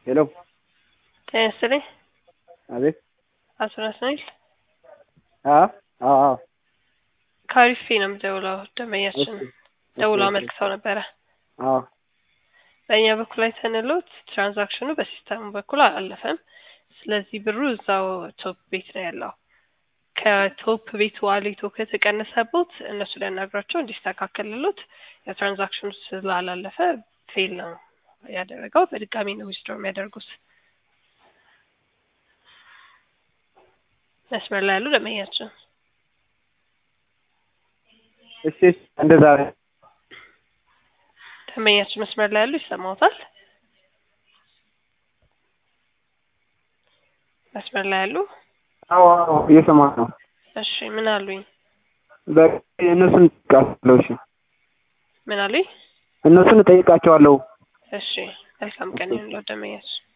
ሄሎ ጤና ይስጥልኝ። አቤት አቶ ናትናኤል አ አዎ አዎ ከአሪፌ ነው የምደውለው። ደንበኛችን እሺ፣ ደውለው እሺ፣ አመልክተው ነበረ። አዎ በእኛ በኩል አይተንሎት ትራንዛክሽኑ በሲስተሙ በኩል አላለፈም። ስለዚህ ብሩ እዛው ቶፕ ቤት ነው ያለው። ከቶፕ ቤት ዋሌቶ ከተቀነሰቦት እነሱ ሊያናግሯቸው እንዲስተካከልሎት የትራንዛክሽኑ ስላላለፈ ፌል ነው ያደረገው። በድጋሚ ነው ዊዝድሮ የሚያደርጉት። መስመር ላይ ያሉ ደንበኛችን እሺ እሺ፣ እንደዛ ነው። ደንበኛችን መስመር ላይ ያሉ ይሰማዎታል? መስመር ላይ ያሉ አዎ አዎ እየሰማሁ ነው። እሺ፣ ምን አሉኝ? በቃ እነሱን እጠይቃቸዋለሁ። እሺ ምን አሉኝ? እነሱን እጠይቃቸዋለሁ። እሺ፣ መልካም ቀን ይሁንልዎት ደንበኛችን።